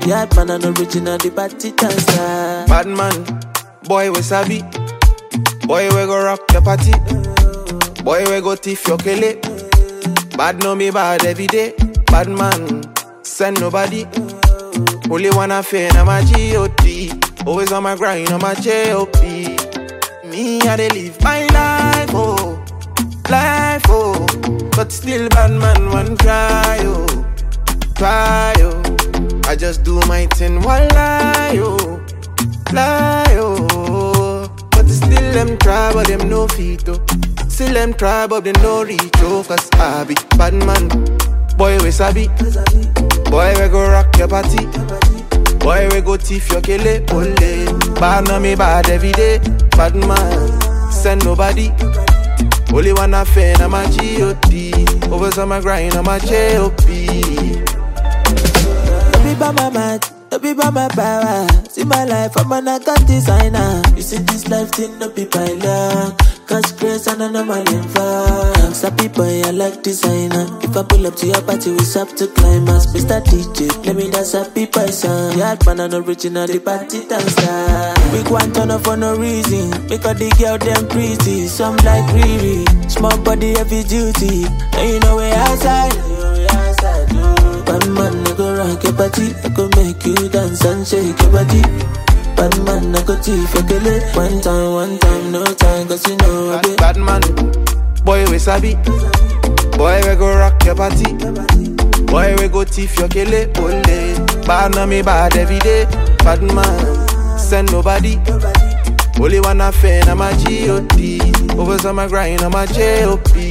Yard man and original, the party dancer. Bad man, boy we sabi. Boy we go rock your party. Boy we go thief your kele. Bad know me bad every day. Bad man, send nobody. Only one affair, na my G.O.D. Always on my grind, on my J.O.P. Me, I dey live my life, oh. Life, oh. But still bad man, one try, oh. Try, oh. I just do my thing while lie, oh. Lie, oh. But still them try, but them no feet, oh. Still them try, but they no reach, oh. Cause I be bad man. Boy, we sabi. Boy, we go rock your party. Boy, we go thief your kele, ole. Bad na me bad every day. Bad man, send nobody. Only one affair, na my G.O.D. Always on my grind, on my J.O.P. Don't be by my mind, don't be by my power. See my life, I'm an account designer. You see this life thing, no be by luck. Cause grace and I know my name for. Some people, I like designer. If I pull up to your party, we up to climax. Mr. DJ, play me that happy boy song. Yard man and original, the party dancer. We go and turn up for no reason. Because the girl them pretty, some like Riri. Small body, heavy duty. And you know we outside. You know we outside, oh. Bad man, I go rock your body. I go make you dance and shake your body. Bad man, I go thief your kele. One time, one time, no time, cause you know I Bad, bad man, boy we sabi. Boy we go rock your party. Boy we go thief your kele, ole. Bad na me bad every day. Bad man, send nobody. Only one affair, na my G.O.D. Always on my grind, on my J.O.P.